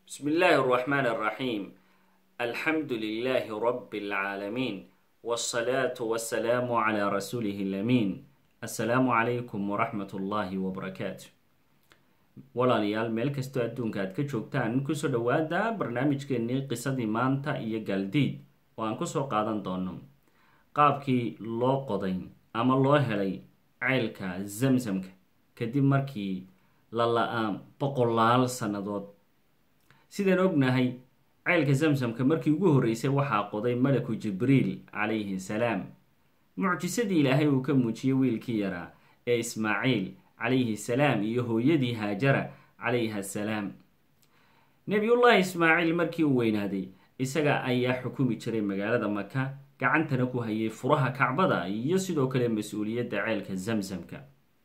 بسم الله الرحمن الرحيم الحمد لله رب العالمين والصلاة والسلام على رسوله الأمين السلام عليكم ورحمة الله وبركاته walaalayaal meel kastoo adduunka aad ka joogtaan kusoo dhowaada barnaamijkeennii qisadii maanta iyo galdiid oo aan kusoo qaadan doono qaabkii loo qoday ama loo helay ceylka zamsamka kadib markii la la-aan boqolaal sannadood sidaan ognahay ceylka zamsamka markii ugu horreysay waxaa qoday malaku jibriil calayhi salaam mucjisadii ilaahay uu ka muujiyey wiilkii yaraa ee ismaaciil calayhi salaam iyo hooyadii haajara calayha salaam nebiyullaahi ismaaciil markii uu weynaaday isaga ayaa xukumi jiray magaalada maka gacantana ku hayay furaha kacbada iyo sidoo kale mas-uuliyadda ceelka zamsamka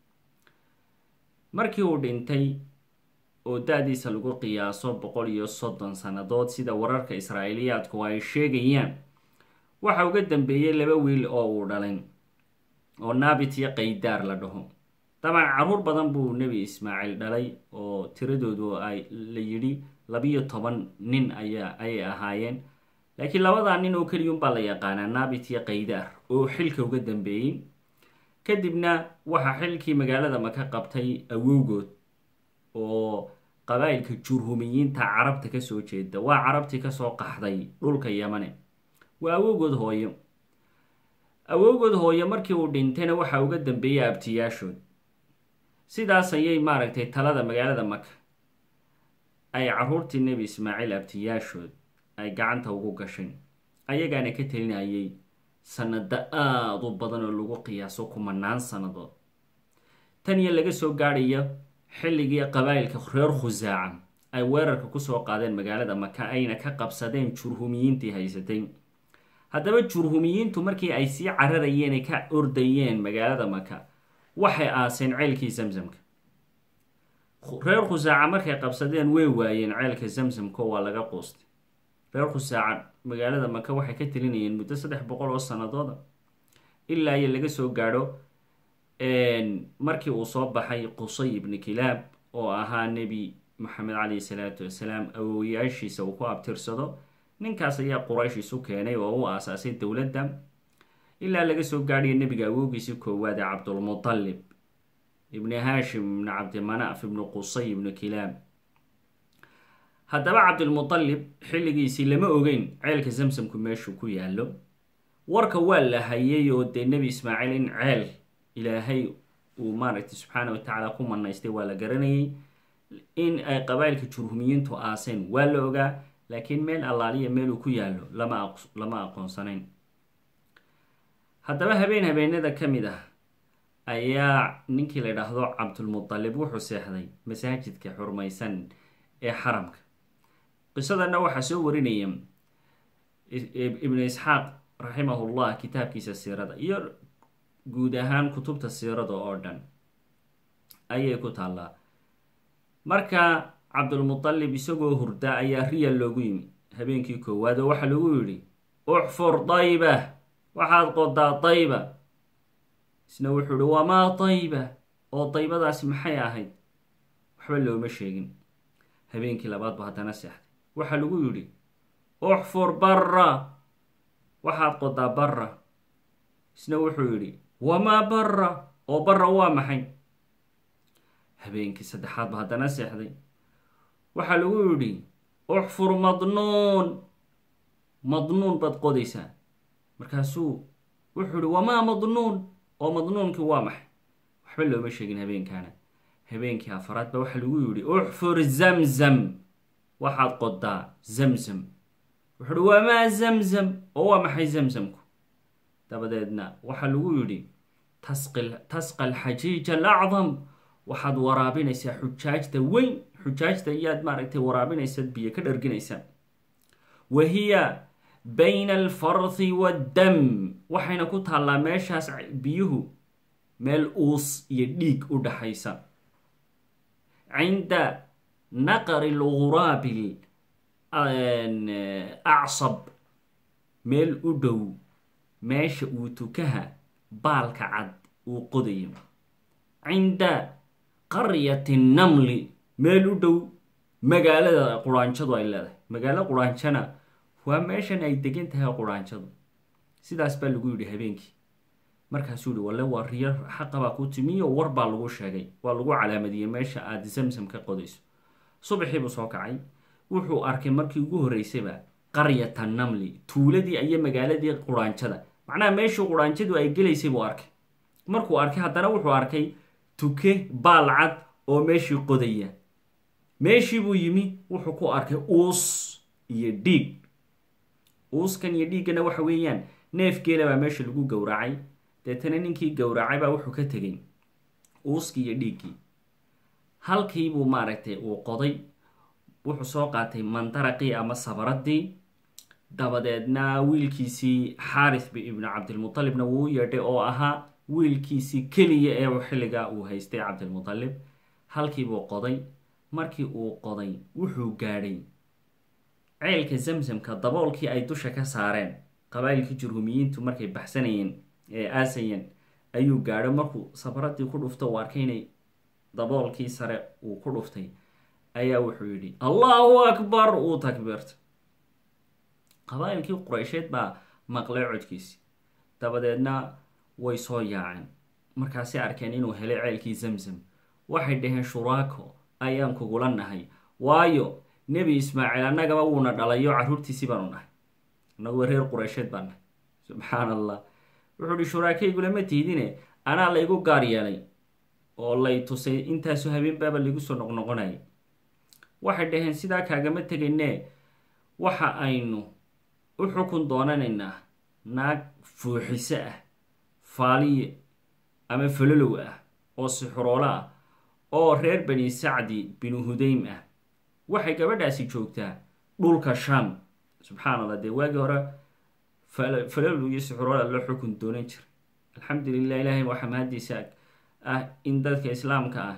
markii uu dhintay oo da-diisa lagu qiyaaso boqol iyo soddon sannadood sida wararka israa'iiliyaadku ay sheegayaan waxa uga dambeeyey laba wiil oo uu dhalay oo naabit iyo qaydaar la dhaho dabcan caruur badan buu nebi ismaaciil dhalay oo tiradoodu ay la yidhi labiyo toban nin ayaa ayay ahaayeen laakiin labadaa nin oo keliyunbaa la yaqaanaa naabit iyo qaydaar oo xilka uga dambeeyey kadibna waxaa xilkii magaalada maka qabtay awowgood oo qabaa'ilka jurhumiyiinta carabta kasoo jeeda waa carabtii kasoo qaxday dhulka yamane waa awowgood hooyo awowgood hooyo markii uu dhintayna waxaa uga dambeeyay abtiyaashood sidaas ayay maaragtay talada magaalada maka ay caruurtii nebi ismaaciil abtiyaashood ay gacanta ugu gashay ayagaana ka telinayay sanado aada u badan oo lagu qiyaaso kumanaan sannadood tan iyo laga soo gaadhayo xilligii qabaa'ilka reer khusaaca ay weerarka kusoo qaadeen magaalada maka ayna ka qabsadeen jurhumiyiintii haysatay haddaba jurhumiyiintu markii ay sii cararayeen ay ka ordayeen magaalada maka waxay aaseen ceelkii zamsamka reer khusaaca markay qabsadeen way waayeen ceelka zamsamka waa laga quustay reer khusaaca magaalada maka waxay ka telinayeen muddo saddex boqol oo sanadooda ilaa iyo laga soo gaadho markii uu soo baxay qusay ibni kilaab oo ahaa nebi maxamed calayhi salaatu wasalaam awooyaashiisa uu ku abtirsado ninkaas ayaa quraysh isu keenay oo u aasaasay dowladda ilaa laga soo gaadhayo nebiga awoogiisii koowaad ee cabdulmutalib ibni haashim ibni cabdimanaaf ibni qusay ibni kilaab haddaba cabdilmutalib xilligiisii lama ogeyn ceelka zamsamku meeshuu ku yaallo warka waa la hayay oo dee nebi ismaaciil in ceel ilaahay uu maaragtay subxaana wa tacaala ku manaystay waa la garanayay in ay qabaa'ilka jurhumiyiintu aaseen waa la ogaa laakiin meel allaaliya meeluu ku yaallo lama lama aqoonsanayn haddaba habeen habeenada ka mid ah ayaa ninkii la idhaahdo cabdulmutalib wuxuu seexday masaajidka xurmaysan ee xaramka qisadana waxaa soo warinaya ibnu isxaaq raximahullah kitaabkiisa siirada iyo guud ahaan kutubta siirada oo dhan ayay ku taallaa marka cabdulmutalib isagoo hurda ayaa riyal loogu yimi habeenkii koowaad oo waxaa lagu yidhi uxfur dayba waxaad qodaa dayba isna wuxuu ihi wamaa dayba oo daybadaasi maxay ahayd waxba looma sheegin habeenkii labaad ba haddana seexday waxaa lagu yidhi uxfur barra waxaad qodaa barra isna wuxuu yidhi wamaa barra oo barra waa maxay habeenkii saddexaad ba haddana seexday waxaa lagu yidhi uxfur madnuun madnuun baad qodaysaa markaasuu wuxuu ihi wamaa madnuun oo madnuunkii waa maxay waxba looma sheegin habeenkaana habeenkii afaraad ba waxaa lagu yidhi uxfur zamzam waxaad qodaa zamzam wuxuu uhi wamaa zamzam oo waa maxay zamzamku dabadeedna waxaa lagu yidhi tasqa alxajiij alacdam waxaad waraabinaysaa xujaajta weyn xujaajta iyaad maaragtay waraabinaysaad biyo ka dharginaysaa wa hiya bayna alfarthi waddam waxayna ku taallaa meeshaas biyuhu meel uus iyo dhiig u dhaxaysa cinda naqari lguraabi acsab meel u dhow meesha uu tukaha baalka cad uu qodayo cinda qaryati namli meel u dhow magaalada quraanjadu ay leedahay magaalo quraanjana waa meeshan ay degan tahay quraanjadu sidaas baa lagu yidhi habeenkii markaasuu yihi walle waa riyo xaqabaa ku timiyo war baa lagu sheegay waa lagu calaamadiyey meesha aada zamsam ka qodayso subaxii buu soo kacay wuxuu arkay markii ugu horreysayba qaryata namli tuuladii iyo magaaladii quraanjada macnaha meeshii quraanjadu ay gelaysay buu arkay markuu arkay haddana wuxuu arkay tuke baalcad oo meeshii qodaya meeshii buu yimi wuxuu ku arkay uus iyo dhiig uuskan iyo dhiiggana waxa weeyaan neef geela baa meesha lagu gowracay deetana ninkii gowracay baa wuxuu ka tegay uuskii iyo dhiiggii halkiibuu maaragtay uu qoday wuxuu soo qaatay mandaraqii ama sabaradii dabadeedna wiilkiisii xaaris ibnu cabdilmutalibna wuu u yeedhay oo ahaa wiilkiisii keliya ee xilligaa uu haystay cabdilmutalib halkiibuu qoday markii uu qoday wuxuu gaadhay ceelka zamsamka daboolkii ay dusha ka saareen qabaa'ilkii jurhumiyiintu markay baxsanayeen ee aasayeen ayuu gaadho markuu sabaradii ku dhufto uu arkay inay daboolkii sare uu ku dhuftay ayaa wuxuu yidhi allahu akbar uu takbiirtay qabaa'ilkii quraysheed baa maqlay codkiisi dabadeedna way soo yaaceen markaasay arkeen inuu helay ceelkii zamzam waxay dhaheen shuraako ayaan kugula nahay waayo nebi ismaaciil annagaba wuuna dhalayo carruurtiisii baanu nahay annaguwa reer quraysheed baan nahay subxaan allah wuxuu ihi shuraakaygulama tiidine anaa laygu gaar yeelay oo lay tusay intaasu habeenbaaba laigu soo noqnoqonayay waxay dhaheen sidaa kaagama tegaynee waxa aynu u xukun doonanaynaa naag fuuxiso ah faaliye ama falolow ah oo sixuroolo ah oo reer bani sacdi binu hudaym ah waxay gabadhaasi joogtaa dhulka sham subxaan allah dee waagii hore falolow iyo sixuroola loo xukun doonan jiray alxamdulilah ilaahay waxaa mahadiisa ah in dadka islaamka ah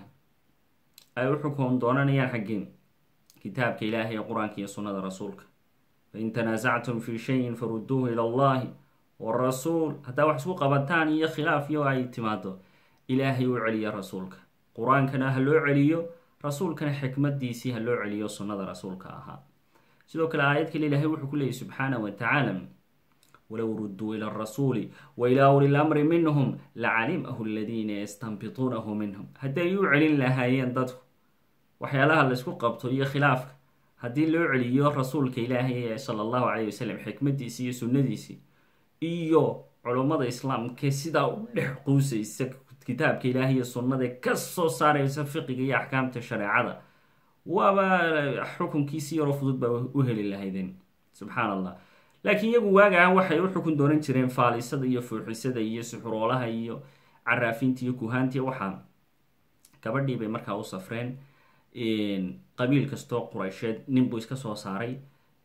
ay u xukun doonanayaan xaggeen kitaabka ilaahay qur-aanka iyo sunnada rasuulka fain tanaasactum fi shayin faruduuhu ila allahi warasuul haddaa wax isku qabataan iyo khilaaf iyo ay timaado ilaahay u celiya rasuulka qur-aankana ha loo celiyo rasuulkana xikmadiisii ha loo celiyo sunnada rasuulka ahaa sidoo kale aayad kale ilaahay wuxuu ku leeyay subxaana wa tacaala walow ruduu ila arasuuli wa ilaa uli lamri minhum lacalimahu aladiina yastanbituunahu minhum hadday u celin lahaayeen dadku waxyaalaha laysku qabto iyo khilaafka haddii loo celiyo rasuulka ilaahay sala allahu calayh wasalam xikmadiisii iyo sunnadiisii iyo culummada islaamka sidaa u dhex quusaysa kitaabka ilaahay iyo sunnada ka soo saaraysa fiqiga iyo axkaamta shareecada waaba xukunkiisi yaroo fudud baa u heli lahaydeen subxaan allah laakiin iyagu waagaan waxay u xukun doonan jireen faalisada iyo fuuxisada iyo suxuroolaha iyo caraafinta iyo kuhaanti waxaa gabadhii bay markaa u safreen qabiil kastoo quraysheed nin buu iska soo saaray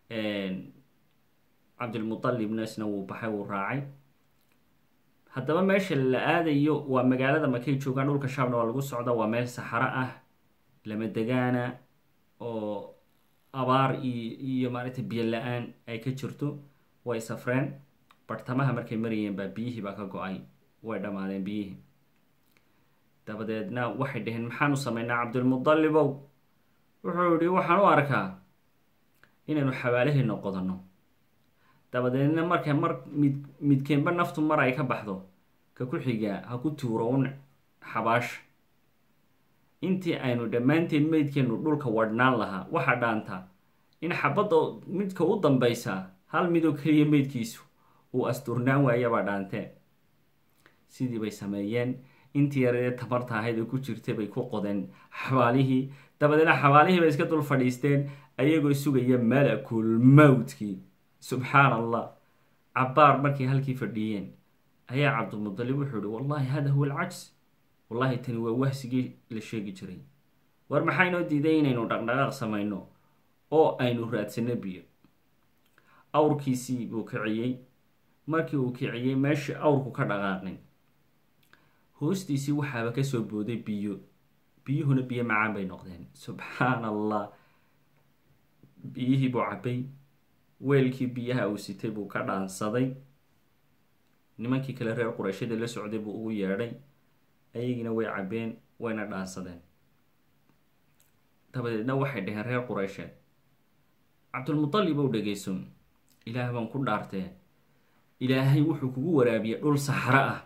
cabdilmutalibna isna wuu baxay wuu raacay haddaba meesha la aadayo waa magaalada markay joogaan dhulka shaabna waa lagu socda waa meel saxaro ah lama degaana oo abaar iyo iyo maaragtay biyo la-aan ay ka jirto way safreen bartamaha markay marayeen baa biyihii baa ka go-ay way dhammaadeen biyihii dabadeedna waxay dhaheen maxaanu sameynaa cabdilmudalibow wuxuu yihi waxaan u arkaa inaynu xabaalaheena qodanno dabadeedna marka mar mid midkeenba naftu mar ay ka baxdo ka ku xigaa ha ku tuuro un xabaasha intii aynu dhammaanteen meydkeenu dhulka wadhnaan lahaa waxaa dhaantaa in xabadda midka u dambaysaa hal midoo keliya meydkiisu uu asturnaan waayabaa dhaanteen sidii bay sameeyeen intii yaradee tamarta ahayd oo ku jirtay bay ku qodeen xabaalihii dabadeedna xabaalihii bay iska dul fadhiisteen ayagoo sugaya malakul mowtkii subxaan allah cabbaar markay halkii fadhiyeen ayaa cabdilmudalib wuxuu ihi wallahi hada huwa alcajs wallahi tani waa wahsigii la sheegi jiray war maxaa inoo diiday inaynu dhaqdhaqaaq samayno oo aynu raadsano biyo awrkiisii buu kiciyey markii uu kiciyey meeshii awrku ka dhaqaaqin hoostiisii waxaaba kasoo booday biyo biyuhuna biyo macaan bay noqdeen subxaan allah biyihii buu cabbay weelkii biyaha uu sitay buu ka dhaansaday nimankii kale reer qurayshada la socday buu ugu yeedhay ayagiina way cabbeen wayna dhaansadeen dabadeedna waxay dhaheen reer qureysheed cabdulmutalib ow dhegeyso ilaah baan ku dhaartee ilaahay wuxuu kugu waraabiyey dhul saxro ah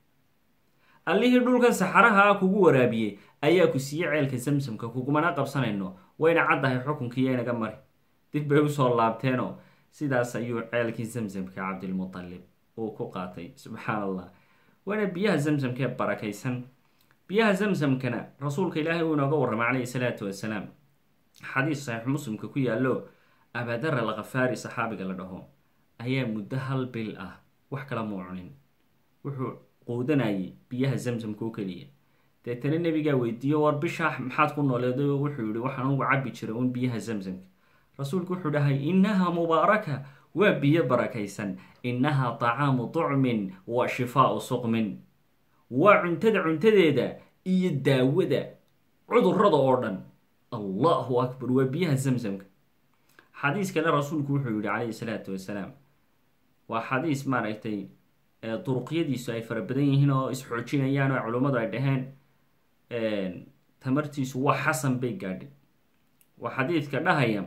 allihii dhulkan saxaraha ah kugu waraabiyey ayaa ku siiyey ceelka samsamka kugumana qabsanayno wayna caddahay xukunkiiyo inaga mari dib bay usoo laabteenoo sidaas ayuu ceelkii samsamka cabdilmutalib uu ku qaatay subxaan allah waana biyaha zamsamka ee barakaysan biyaha zamsamkana rasuulka ilaahay uu inooga warramay calayhi salaatu wasalaam xadiis saxiix muslimka ku yaallo abaadar al khafaari saxaabiga la dhaho ayaa muddo hal bil ah wax kala muu cunin wuxuu quudanayay biyaha zamsamka u keliya deetana nebigaa weydiiyo war bishaa maxaad ku nooleeday oo wuxuu yihi waxaan ugu cabbi jiray un biyaha zamsamka rasuulku wuxuu dhahay innaha mubaaraka waa biyo barakaysan innaha tacaamu tucmin wa shifaau suqmin waa cuntada cuntadeeda iyo daawada cudurada oo dhan allahu akbar waa biyaha zamsamka xadiis kale rasuulku wuxuu yihi calayhi salaatu wasalaam waa xadiis maaragtay duruqyadiisu ay fara badan yihiin oo isxoojinayaan oo culummadu ay dhaheen tamartiisu waa xasan bay gaadhay waa xadiidka dhahaya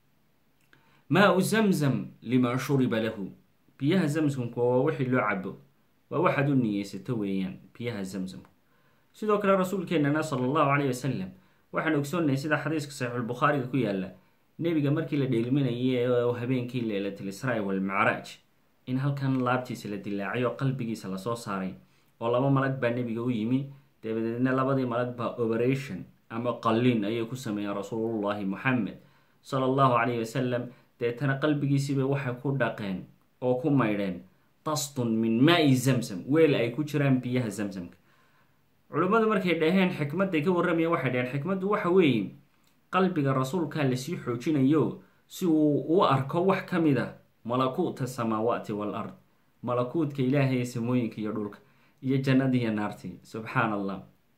maa-u zamzam liman shuriba lahu biyaha zamsamku waa wixii loo cabo waa waxaad u niyeysato weeyaan biyaha zamsamku sidoo kale rasuulkeenana sala allahu caleyh wasalam waxaan ogsoonnay sida xadiiska saxiixulbukhaariga ku yaala nebiga markii la dheelminayay oo habeenkii leylatul israa walmacraaj in halkan laabtiisa la dilaacay oo qalbigiisa lasoo saaray oo laba malag baa nebiga u yimi dabadeedna labadii malag baa operation ama qalliin ayay ku sameeyeen rasuulullahi moxamed sala allahu caleyhi wasalam deetana qalbigiisiibay waxay ku dhaqeen oo ku maydheen tastun min maa-i zamsam weel ay ku jiraan biyaha zamsamka culimmadu markay dhaheen xikmadday ka warramayeen waxay dhaheen xikmaddu waxa weeye qalbiga rasuulkaa lasii xoojinayo si uu u arko wax ka mid a malakuuta samaawaati wal ard malakuutka ilaahay ee samooyinka iyo dhulka iyo jannadii iyo naartii subxaan allah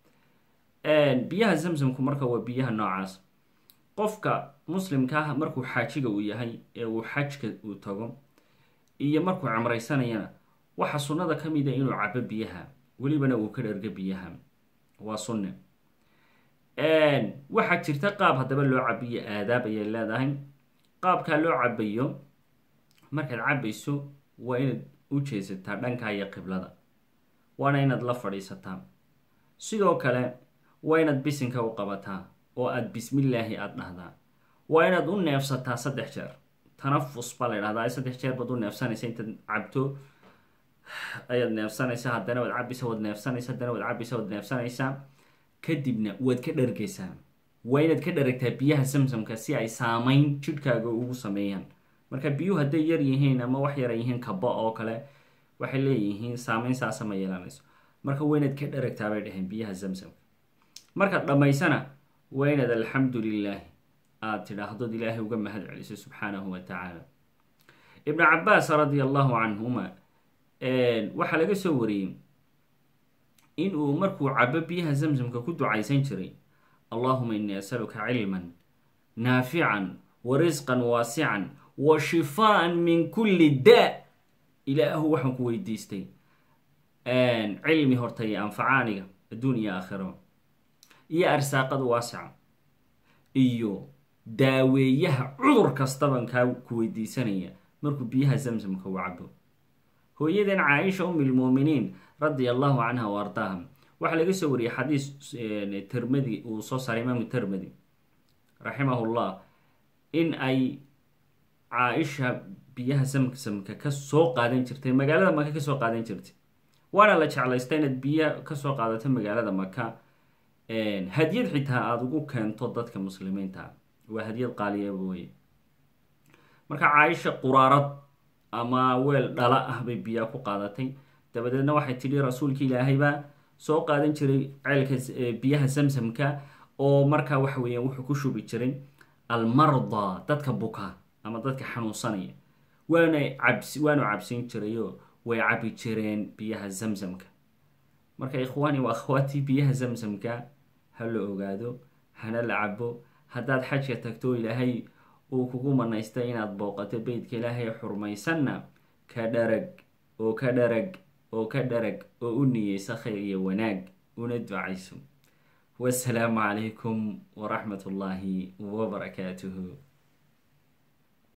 biyaha zamsamku marka waa biyaha noocaas qofka muslimka ah markuu xaajiga uu yahay ee uu xajka uu tago iyo markuu camraysanayana waxa sunnada ka mid a inuu cabo biyaha welibana uu ka dhergo biyaha waa sunne waxaa jirta qaab haddaba loo cabiyo aadaab ayay leedahay qaabkaa loo cabayo markaad cabayso waa inaad u jeesataa dhankaa iyo qiblada waana inaad la fadhiisataa sidoo kale waa inaad bisinka u qabataa oo aada bismillaahi aada dhahdaa waa inaad u neefsataa saddex jeer tanafus baa la ydhahdaa saddex jeer baad u neefsanaysa intaad cabto ayaad neefsanaysaa haddana waad cabaysa waad neefsanaysa haddana waad cabaysa waad neefsanaysaa kadibna waad ka dhargaysaa waa inaad ka dharagtaa biyaha samsamka si ay saameyn jidhkaaga ugu sameeyaan marka biyuhu hadday yar yihiin ama wax yara yihiin kaba oo kale waxay leeyihiin saameyn saasa ma yeelanayso marka waa inaad ka dharagtaa bay dhaheen biyaha zamsamka markaad dhammaysana waa inaad alxamdu lilaahi aada tidhaahdood ilaahay uga mahad celiso subxaanahu wa tacaala ibnu cabaas radia allahu canhuma waxaa laga soo wariyey in uu markuu cabo biyaha zamsamka ku ducaysan jiray allahuma innii asaluka cilman naafican wa risqan waasican wa shifaan min kulli daa ilaahu waxaan ku weydiistay cilmi horta iyo anfacaaniga adduun iyo aakhiro iyo arsaaqad waasica iyo daaweeyaha cudur kastaban kaa ku weydiisanaya markuu biyaha zamsamka u cabo hooyadan caaisha um ilmuuminiin radia allahu canha wa ardaaha waxaa laga soo wariyey xadiis termadi uu soo saaray imaamu termadi raximahullah in ay caaisha biyaha zamsamka ka soo qaadan jirtay magaalada maka kasoo qaadan jirtay waana la jeclaysta inaad biyo kasoo qaadato magaalada maka hadyad xitaa aada ugu keento dadka muslimiinta waa hadyad qaaliyaba weye marka caaisha quraarad ama weel dhala ah bay biyaa ku qaadatay dabadeedna waxay tidhi rasuulka ilaahay baa soo qaadan jiray ceelka biyaha samsamka oo markaa waxa weeyaan wuxuu ku shubi jiray almardaa dadka buka ama dadka xanuunsanaya waana cabs waanu cabsin jirayoo way cabi jireen biyaha zamsamka marka ikhwaani waa akhwaatii biyaha zamsamka ha la ogaado hana la cabo haddaad xajka tagto ilaahay uu kugu manaystay inaad booqato beytka ilaahay xurmaysanna ka dharag oo ka dharag oo ka dharag oo u niyeysa khayr iyo wanaag una ducayso wasalaamu calaykum waraxmat ullaahi wabarakaatuhu